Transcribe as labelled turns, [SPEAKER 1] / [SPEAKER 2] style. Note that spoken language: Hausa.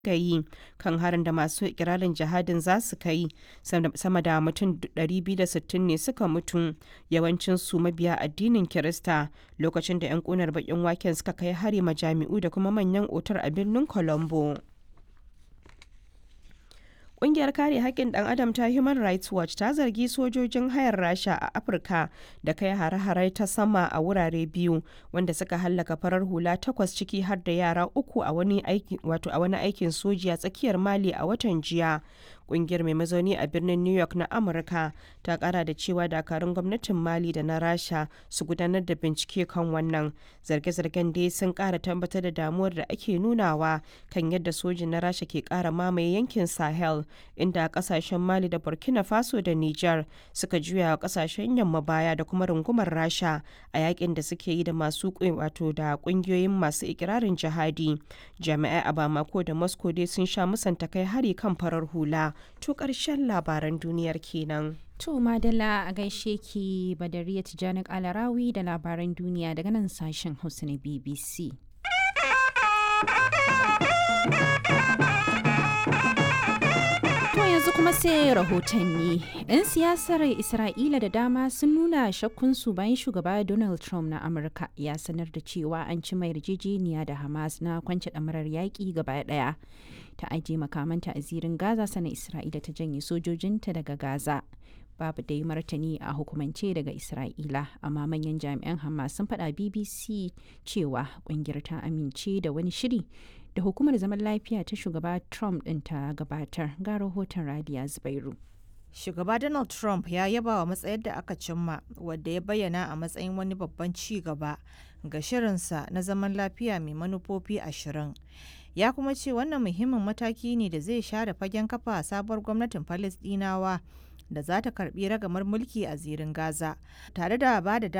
[SPEAKER 1] ga yi kan harin da masu ikirarin jihadin za su kai sama da mutum 260 ne suka mutu yawancinsu mabiya addinin kirista lokacin da 'yan kunar bakin waken suka kai hari majami'u da kuma manyan otar a birnin colombo Ƙungiyar kare haƙƙin ɗan adam ta Human Rights Watch ta zargi sojojin hayar Rasha a Afirka da kai hare-hare ta sama a wurare biyu wanda suka hallaka farar hula takwas ciki har da yara uku a wani aikin soji a tsakiyar Mali a watan jiya. Ƙungiyar mai mazauni a birnin New York na Amurka ta ƙara da cewa dakarun gwamnatin Mali da na Rasha su gudanar da bincike kan wannan. Zarge-zargen dai sun ƙara tabbatar da damuwar da ake nunawa kan yadda sojin na Rasha ke ƙara mamaye yankin Sahel. inda kasashen mali da burkina faso da niger suka juya wa kasashen yamma baya da kuma rungumar rasha a yakin da suke yi da masu wato da kungiyoyin masu ikirarin jihadi jami'ai a bamako da moscow dai sun sha musanta kai hari kan farar hula to karshen labaran duniyar kenan
[SPEAKER 2] To Madalla a gaishe ki Badariya Tijjani Alarawi da labaran duniya daga nan sashen Hausa na BBC. yanzu kuma sai rahotanni. 'Yan siyasar Isra'ila da dama sun nuna shakkunsu bayan shugaba Donald Trump na Amurka ya sanar da cewa an ci mai yarjejeniya da Hamas na kwance ɗamarar yaƙi gaba ɗaya. Ta ajiye makamanta a zirin Gaza sana Isra'ila ta janye sojojinta daga Gaza. Babu dai martani a hukumance daga Isra'ila, amma manyan jami'an Hamas sun faɗa BBC cewa ƙungiyar ta amince da wani shiri da hukumar zaman lafiya ta shugaba Trump ɗin ta gabatar ga rahoton Radiya Zubairu.
[SPEAKER 3] Shugaba Donald Trump ya yaba wa matsayar da aka cimma wadda ya bayyana a matsayin wani babban ci gaba ga shirinsa na zaman lafiya mai manufofi ashirin. Ya kuma ce wannan muhimmin mataki ne da zai share fagen kafa sabuwar gwamnatin Falasɗinawa da za ta karbi ragamar mulki a zirin Gaza, tare da ba da